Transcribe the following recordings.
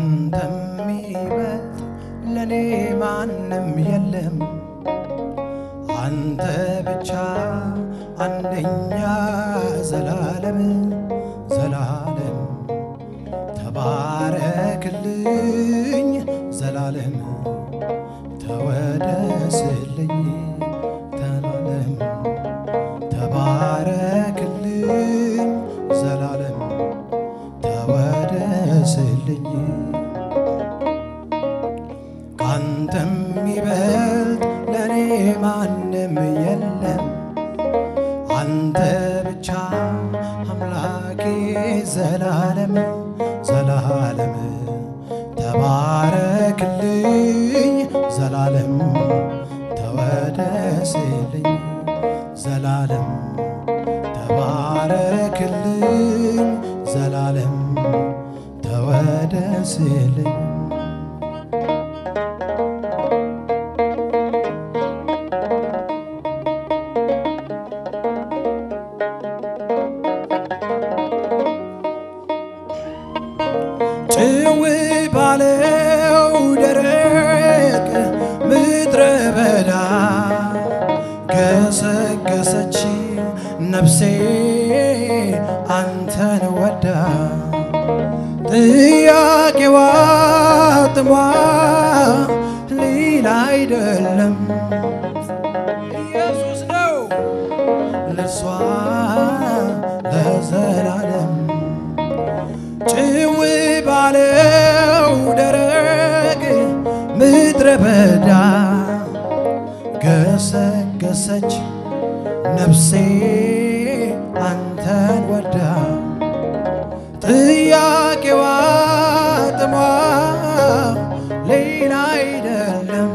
ካንተ የሚበልጥ ለእኔ ማንም የለም። አንተ ብቻ አንደኛ ዘላለም ዘላለም ተባረክልኝ ዘላለም ተወደስልኝ ዘላለም ተባረክልኝ ዘላለም ተወደስልኝ ካንተ የሚበልጥ ለእኔ ማንም የለም። አንተ ብቻ አምላኬ ዘላለም ዘላለም ተባረክልኝ ዘላለም ተወደስልኝ ዘላለም ተባረክልኝ ዘላለም ተወደስልኝ ጭው ባለው ደረቅ ምድረ በዳ ገሰገሰች ነፍሴ አንተን ወዳ ጥያቄዋ ጥሟ ሌላ አይደለም ኢየሱስ ነው ለሷ ለዘላለም ጭው ባለው ደረቅ ምድረ በዳ ገሰገሰች ነፍሴ አንተን ወዳ ጥያቄዋ ጥሟ ሌላ አይደለም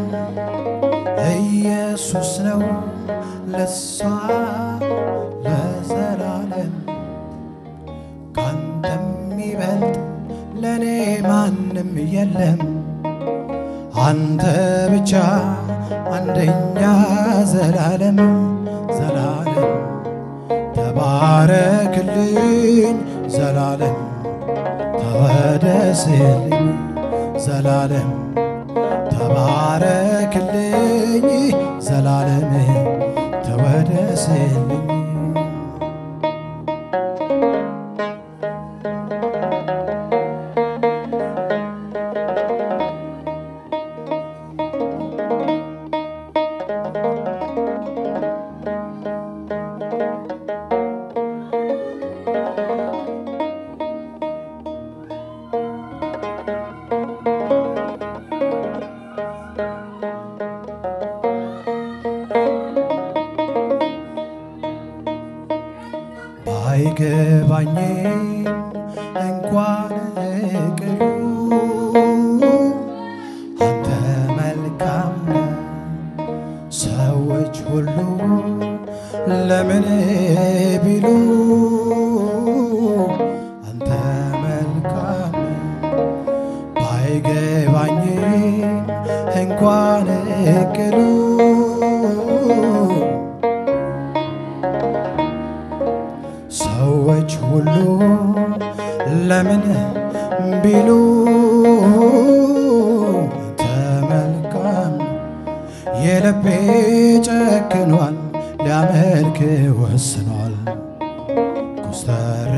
ኢየሱስ ነው ለሷ ለዘላለም ካንተ የሚበልጥ ለእኔ ማንም የለም። አንተ ብቻ አንደኛ ዘላለም ዘላለም ተባረክልኝ ዘላለም ተወደስልኝ ዘላለም ተባረክልኝ ዘላለም ተወደስልኝ ባይገባኝም እንኳን ቅሉ አንተ መልካም ነህ። ሰዎች ሁሉ ለምን ቢሉ አንተ መልካም ነህ። ባይገባኝም እንኳን ቅሉ ሰዎች ሁሉ ለምን ቢሉ ተመልካም የልቤ ጨክኗል ሊያመልክ ወስኗል ኮስተር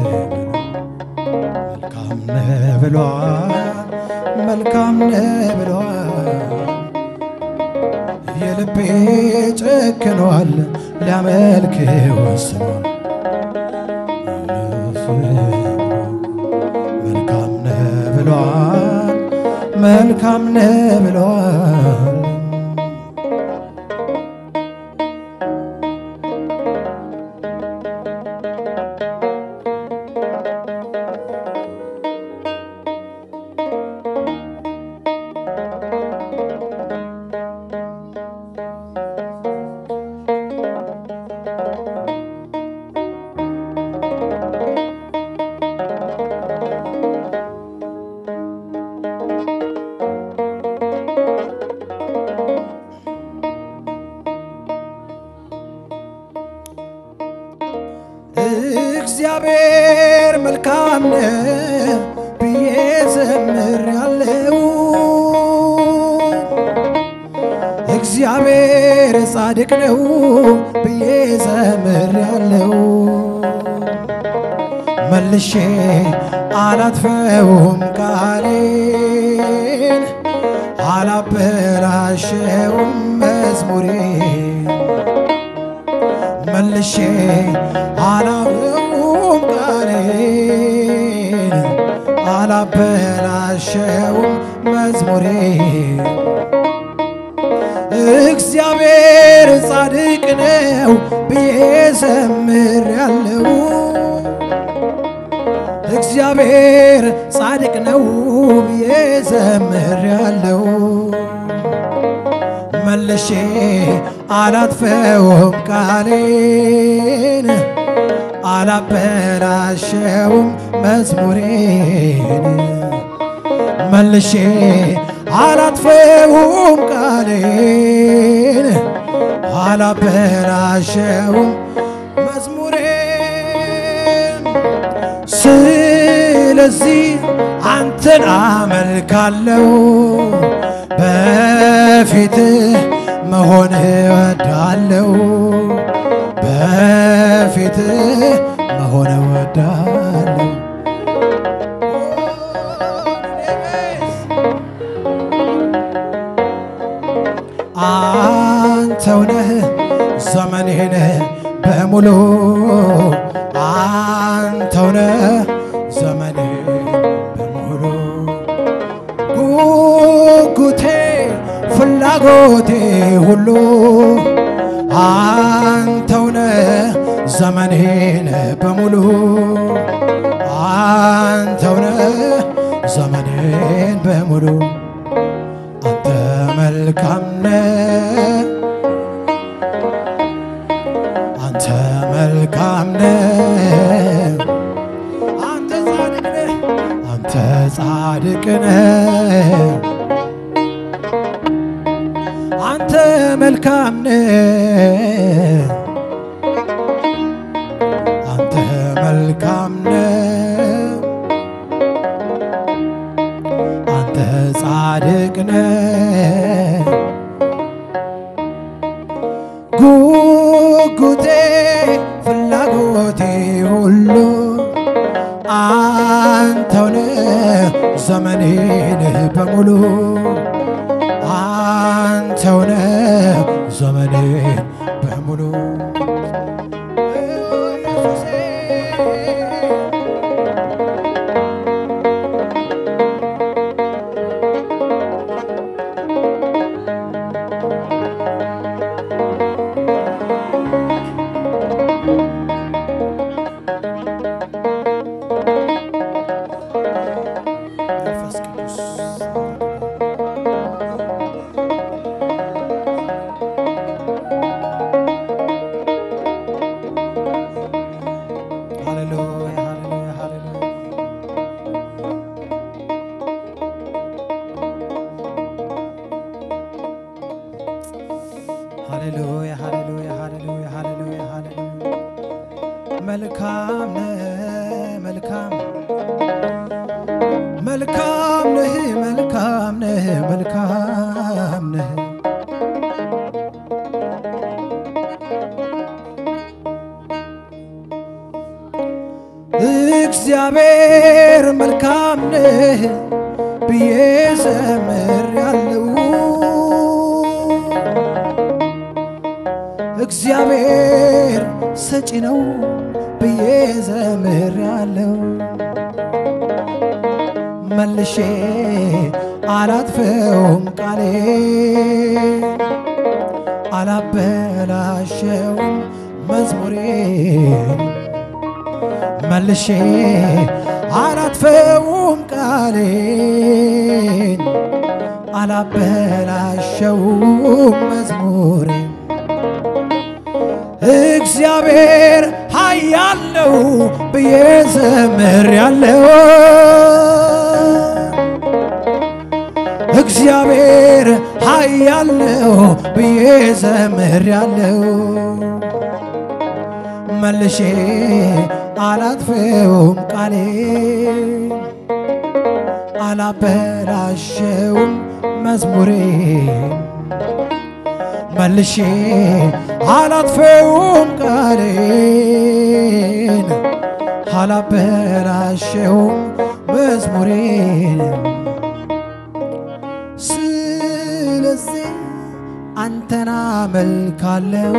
ብሎ መልካም ነህ ብሏል መልካም ነህ ብሏል የልቤ ጨክኗል ሊያመልክ ወስኗል መልካም ነህ ብሏል መልካም ነህ ብሏል እግዚአብሔር መልካም ነው ብዬ ዘምሬ ጻድቅ ነው ብዬ ዘምሬአለሁ። መልሼ አላጥፈውም ቃሌን አላበላሸውም መዝሙሬን መልሼ አላጥፈውም ቃሌን አላበላሸውም መዝሙሬን እግዚአብሔር ጻድቅ ነው ብዬ ዘምሬአለሁ። እግዚአብሔር ጻድቅ ነው ብዬ ዘምሬአለሁ። መልሼ አላጥፈውም ቃሌን አላበላሸውም መዝሙሬን መልሼ አላጥፈውም ቃሌን አላበላሸውም መዝሙሬን ስለዚህ አንተን አመልካለሁ በፊትህ መሆን እወዳለሁ በፊትህ መሆን እወዳለሁ አንተው ነህ ዘመኔን በሙሉ አንተው ነህ ዘመኔን በሙሉ ጉጉቴ ፍላጎቴ ሁሉ አንተው ነህ ዘመኔን በሙሉ አንተው ነህ ዘመኔን በሙሉ አንተ መልካም ነህ አንተ መልካም ነህ አንተ ጻድቅ ነህ አንተ ጻድቅ ነህ አንተ መልካም ነህ አንተ መልካም ነህ አንተ ጻድቅ ነህ ጉጉቴ ፍላጎቴ ሁሉ አንተው ነህ ዘመኔን በሙሉ አንተው ነህ ዘመኔን በሙሉ መንፈስ ቅዱስ ሃሌሉያ ሃሌሉያ ሃሌሉያ ሃሌሉያ ሃሌሉያ ሃሌሉያ ሃሌሉያ ሃሌሉያ መልካም ነህ መልካም መልካም ነህ መልካም ነህ መልካም ነህ እግዚአብሔር መልካም ነህ ብዬ ዘምሬአለሁ። እግዚአብሔር ሰጪ ነው ብዬ ዘምሬአለሁ። መልሼ አላጥፈውም ቃሌ አላበላሸውም መዝሙሬን መልሼ አላጥፈውም ቃሌን አላበላሸውም መዝሙሬን እግዚአብሔር ኃያል ነው ብዬ ዘምሬአለሁ። እግዚአብሔር ኃያል ነው ብዬ ዘምሬአለሁ። መልሼ አላጥፈውም ቃሌ አላበላሸውም መዝሙሬ መልሼ አላጥፌውም ቃሌን አላበላሸውም መዝሙሬን ስለዚህ አንተን አመልካለው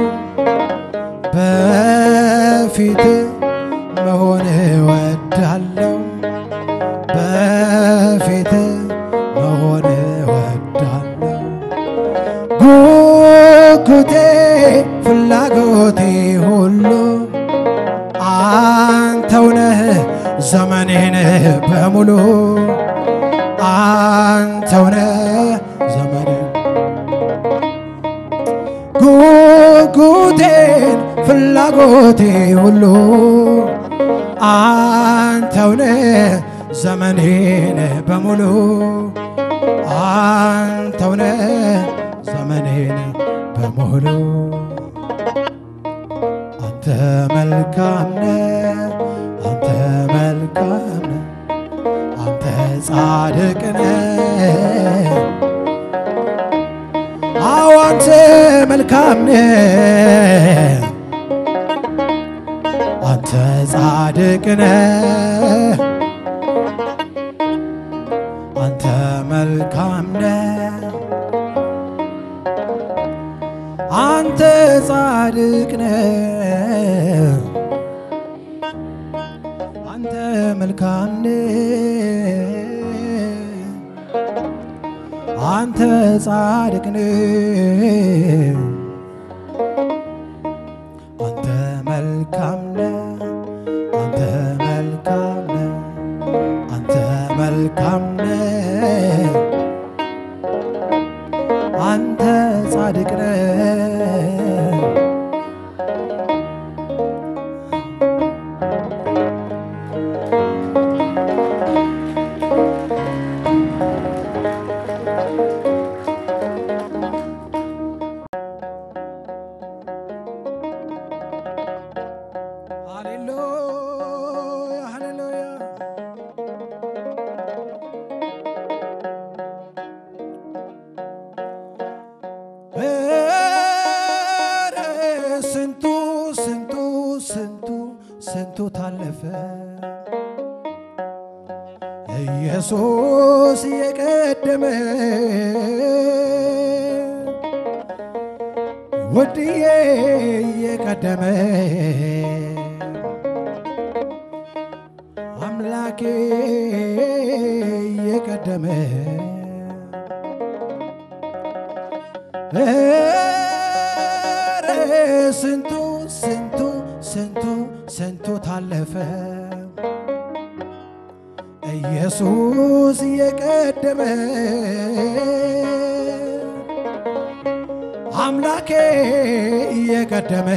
በፊት መሆን እወዳለው በፊት መሆን እወዳለው ጉጉቴ ፍላጎቴ ሁሉ አንተው ነህ ዘመኔን በሙሉ አንተው ነህ ዘመኔን ጉጉቴን ፍላጎቴ ሁሉ አንተው ነህ ዘመኔን በሙሉ አንተው ነህ ዘመኔን በሙሉ አንተ መልካም ነህ አንተ መልካም ነህ አንተ ጻድቅ ነህ አዎ አንተ መልካም ነህ አንተ ጻድቅ ነህ አንተ መልካም ነህ አንተ ጻድቅ ነህ አንተ መልካም ነህ አንተ ጻድቅ ነህ አንተ መልካም ነህ አንተ መልካም ነህ አንተ መልካም ነህ አንተ ጻድቅ ነህ ሃሌሉያ ሃሌሉያ ኧረ ስንቱ ስንቱ ስንቱ ስንቱ ታለፈ ኢየሱስ የቀደመ ውድዬ የቀደመ አምላኬ የቀደመ ኧረ ስንቱ ስንቱ ስንቱ ስንቱ ታለፈ ኢየሱስ የቀደመ አምላኬ የቀደመ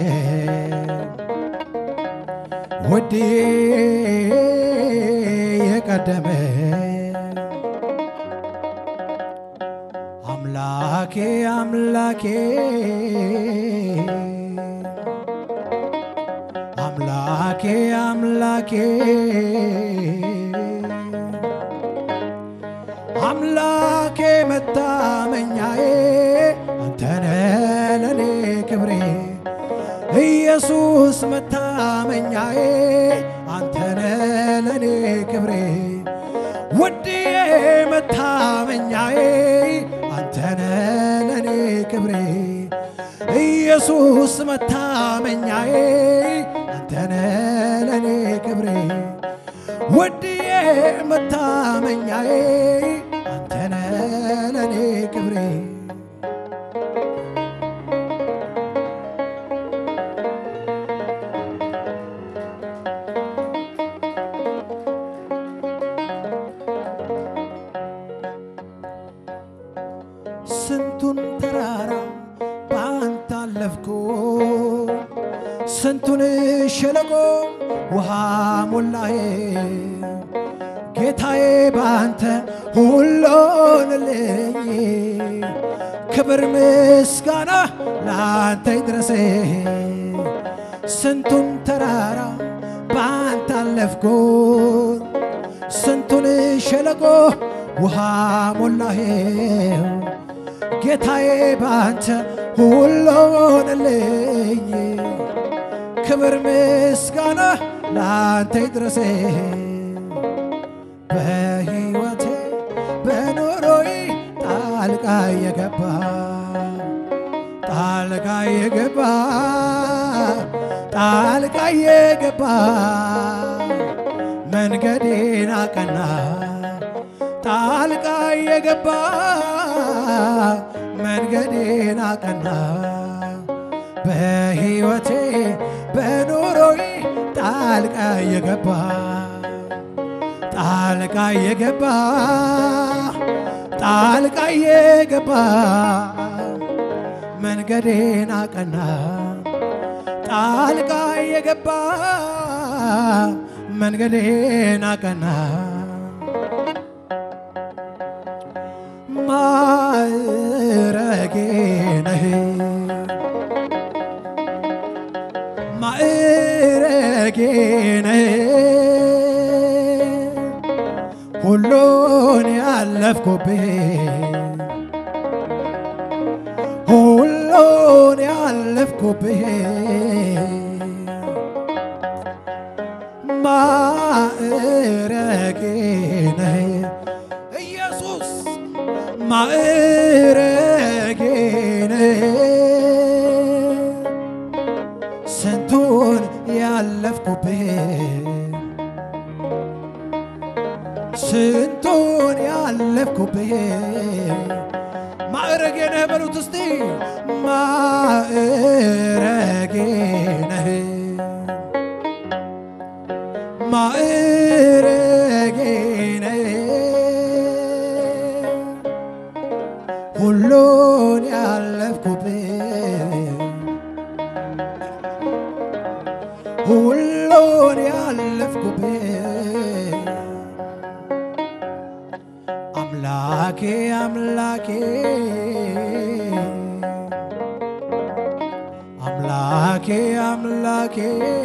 ውዴ የቀደመ አምላኬ አምላኬ አምላኬ አምላኬ አምላኬ መታመኛዬ አንተነ ለኔ ክብሬ ኢየሱስ መታመኛዬ አንተነ ለኔ ክብሬ ውድዬ መታመኛዬ አንተነ ለኔ ክብሬ ኢየሱስ መታመኛዬ አንተነ ለኔ ክብሬ ውድዬ መታመኛዬ አንተነ ለኔ ክብሬ ስንቱን ተራራ በአንተ አለፍኩ ስንቱን ሸለቆ ውሃ ሞላዬ ጌታዬ በአንተ ሁሉንልኝ ክብር ምስጋና ለአንተ ይድረሴ ስንቱን ተራራ በአንተ አለፍኩት ስንቱን ሸለቆ ውሃ ሞላሄው ጌታዬ ባንተ ሁሉ ሆነልኝ። ክብር ምስጋና ለአንተ ይድረሴ በሕይወቴ በኑሮዬ ጣልቃ የገባ ጣልቃ የገባ ጣልቃ የገባ መንገዴን አቀና ጣልቃ የገባ መንገዴን አቀና በሕይወቴ በኑሮዬ ጣልቃ የገባ ጣልቃ የገባ ጣልቃ የገባ መንገዴን አቀና ጣልቃ የገባ መንገዴን አቀና ማዕረጌ ነህ ማዕረጌ ነህ ሁሉን ያለፍኩብህ ሁሉን ያለፍኩብህ ማዕረጌ ነህ ኢየሱስ ማዕረጌ ነህ ስንቱን ያለፍኩብህ ስንቱን ያለፍኩብህ ማዕረጌ ነህ በሉት እስቲ ማዕረጌ ነህ ማዕረጌ ነህ ሁሉን ያለፍኩብህ ሁሉን ያለፍኩብህ አምላኬ አምላኬ አምላኬ አምላኬ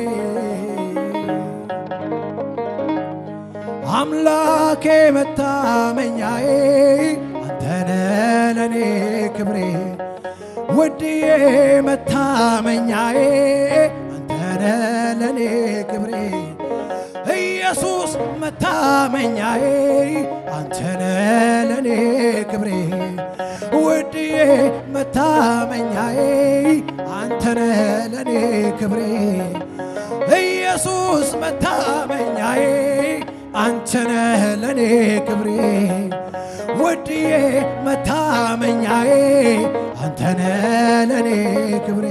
አምላኬ መታመኛዬ አንተነ ለኔ ክብሬ ውድዬ መታመኛዬ አንተነ ለኔ ክብሬ ኢየሱስ መታመኛዬ አንተነ ለኔ ክብሬ ውድዬ መታመኛዬ አንተነ ለኔ ክብሬ ኢየሱስ መታመኛዬ አንተነ ለኔ ክብሬ ውድዬ መታመኛዬ አንተነ ለኔ ክብሬ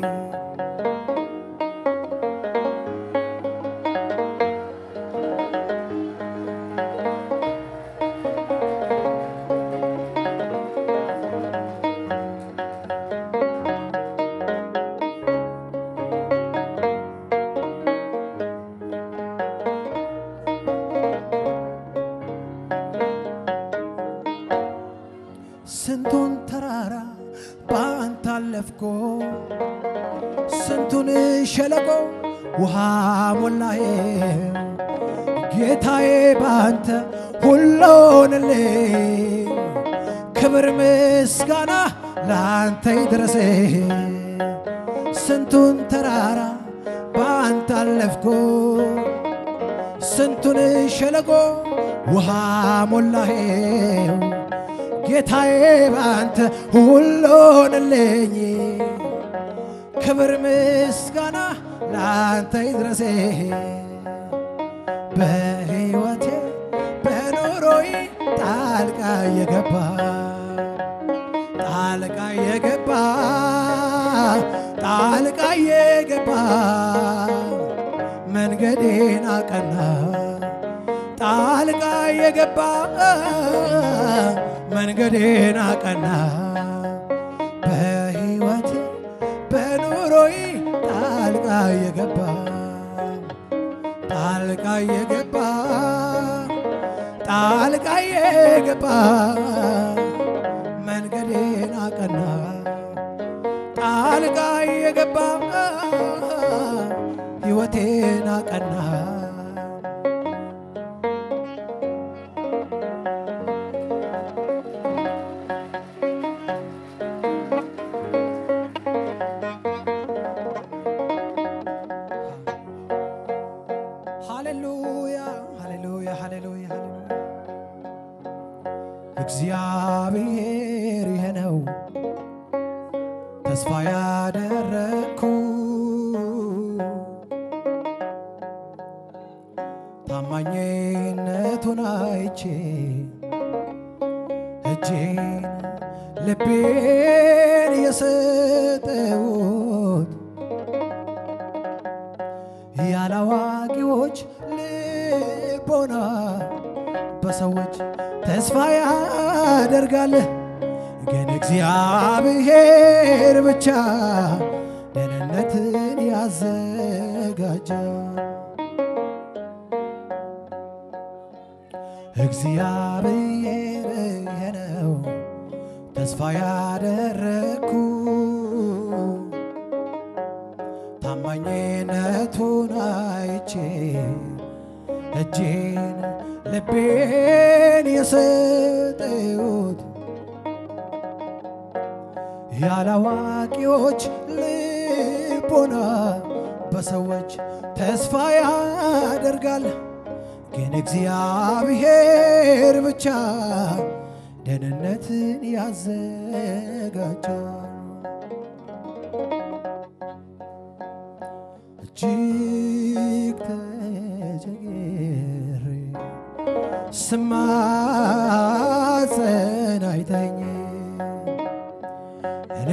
ስንቱን ተራራ በአንተ አለፍኮ ስንቱን ሸለቆ ውሃ ሞላዬ ጌታዬ በአንተ ሁሉንልኝ ክብር ምስጋና ለአንተ ይድረሴ ስንቱን ተራራ በአንተ አለፍኮ ስንቱን ሸለቆ ውሃ ሞላሄው ጌታዬ ባንተ ሁሉንልኝ ክብር ምስጋና ለአንተ ይድረሴ በሕይወቴ በኑሮዬ ጣልቃ የገባ ጣልቃ የገባ ጣልቃ የገባ መንገዴን አቀና ጣልቃ የገባ መንገዴን አቀና በሕይወቴ በኑሮዬ ጣልቃ የገባ ጣልቃ የገባ ጣልቃ የገባ መንገዴን አቀና ጣልቃ የገባ ሕይወቴን አቀና እግዚአብሔር ይሄ ነው ተስፋ ያደረግኩ ታማኝነቱን አይቼ እጄን ልቤን የሰጠሁት ያላዋቂዎች ልቦና በሰዎች ተስፋ ያደርጋል፣ ግን እግዚአብሔር ብቻ ደህንነትን ያዘጋጃል። እግዚአብሔር ይሄ ነው ተስፋ ያደረግኩ ታማኝነቱን አይቼ እጄን ልቤን የሰጠሁት ያላዋቂዎች ልቦና በሰዎች ተስፋ ያደርጋል፣ ግን እግዚአብሔር ብቻ ደህንነትን ያዘጋጃል። እጅግ ተቸግሬ ስማጸን አይተኝ እኔ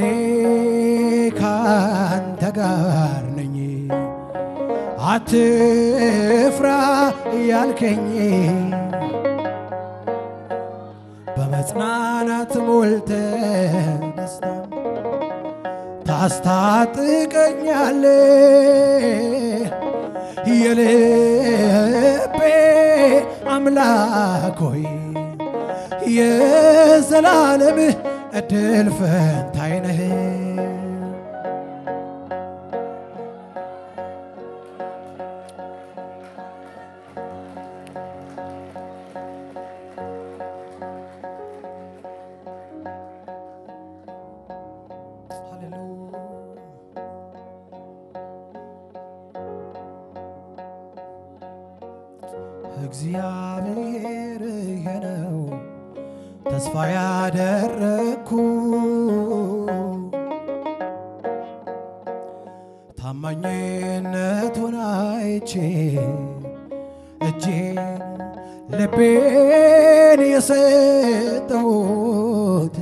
ካንተ ጋር ነኝ አትፍራ ያልከኝ በመጽናናት ሞልተ ደስታ ታስታጥቀኛለ የልቤ አምላክ ሆይ የዘላለም እድል ፈንታዬ ነህ። እግዚአብሔር ይሄ ነው ተስፋ ያደረግኩ ታማኝነቱን አይቼ እጄን ልቤን የሰጠሁት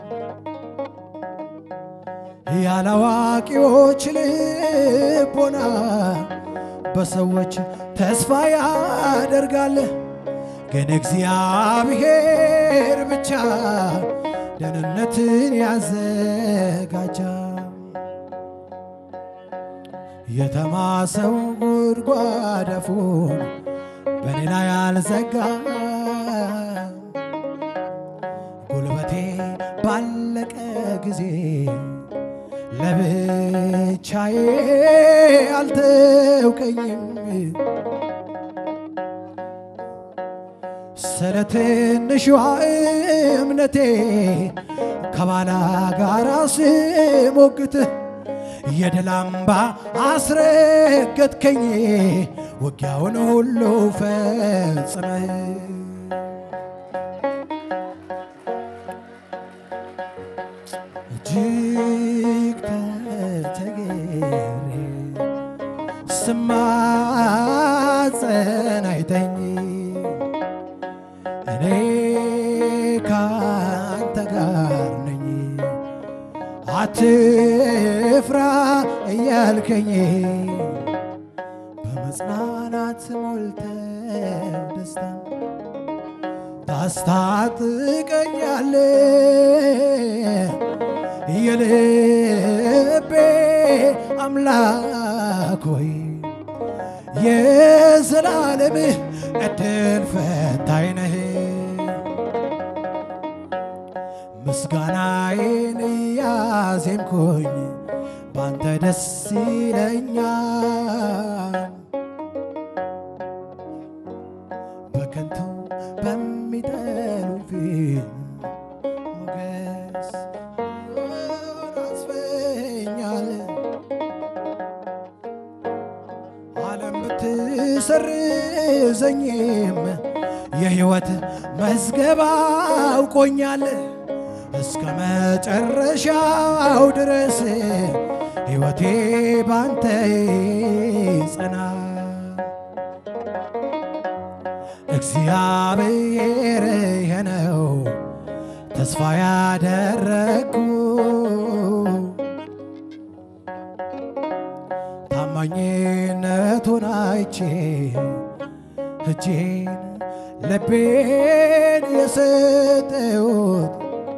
ያላዋቂዎች ልቦና በሰዎች ተስፋ ያደርጋል፣ ግን እግዚአብሔር ብቻ ደህንነትን ያዘጋጃል። የተማሰው ጉድጓድ አፉን በኔ ላይ አልዘጋ ጉልበቴ ባለቀ ጊዜ ለብቻዬ አልተውከኝም። ስለ ትንሿ እምነቴ ከባላ ጋር ስሞግትህ የድል አምባ አስረገጥከኝ ውጊያውን ሁሉ ፈጽመህ እጅግ ተቸግሬ ስማጸን አይተኝ እኔ ካንተ ጋር ነኝ አትፍራ እያልከኝ በመጽናናት ሞልተ ደስታ ታስታጥቀኛለ የልቤ አምላክ ሆይ የዘላለምህ እድል ፈንታዬ ነህ። ምስጋናዬን እያዜምኩኝ ባንተ ደስ ይለኛል። በከንቱ በሚጠሉኝ ፊት ሞገስ አስፈኛል። ዓለም ብትሰርዘኝም የሕይወት መዝገብ አውቆኛል እስከ መጨረሻው ድረስ ሕይወቴ ባንተ ጸና እግዚአብሔር የነው ተስፋ ያደረግኩ ታማኝነቱን አይቼ እጄን ልቤን የሰጠሁት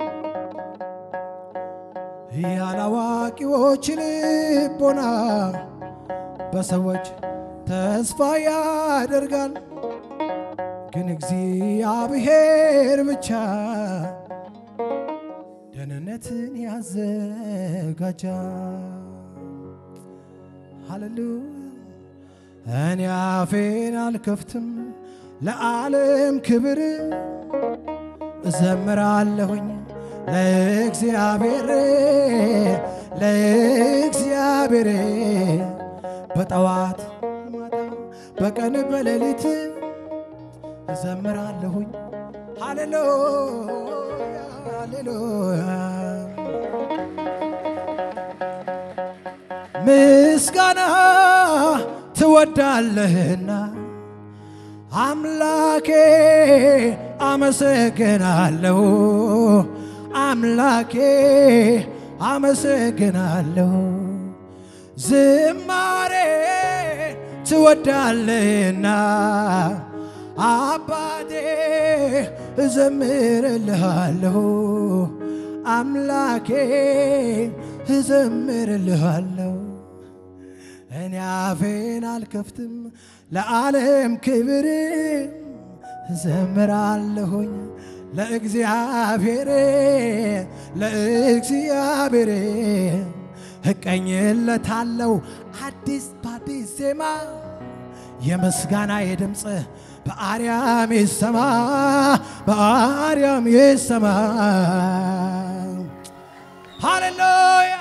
ያላዋቂዎች ልቦና በሰዎች ተስፋ ያደርጋል፣ ግን እግዚአብሔር ብቻ ደህንነትን ያዘጋጃል። ሃሌሉያ እኔ አፌን አልከፍትም ለዓለም ክብር እዘምራለሁኝ ለእግዚአብሔር ለእግዚአብሔር በጠዋት ማታ በቀን በሌሊት እዘምራለሁኝ ሃሌሉያ ሃሌሉያ ምስጋና ትወዳለህና አምላኬ አመሰግናለሁ አምላኬ አመሰግናለሁ ዝማሬ ትወዳለህና አባቴ እዘምርልሃለሁ አምላኬ እዘምርልሃለሁ እኔ አፌን አልከፍትም ለዓለም ክብር እዘምራለሁኝ ለእግዚአብሔር ለእግዚአብሔር እቀኝለታለሁ አዲስ በአዲስ ዜማ የምስጋና የድምፅ በአርያም ይሰማ በአርያም ይሰማ ሃሌሉያ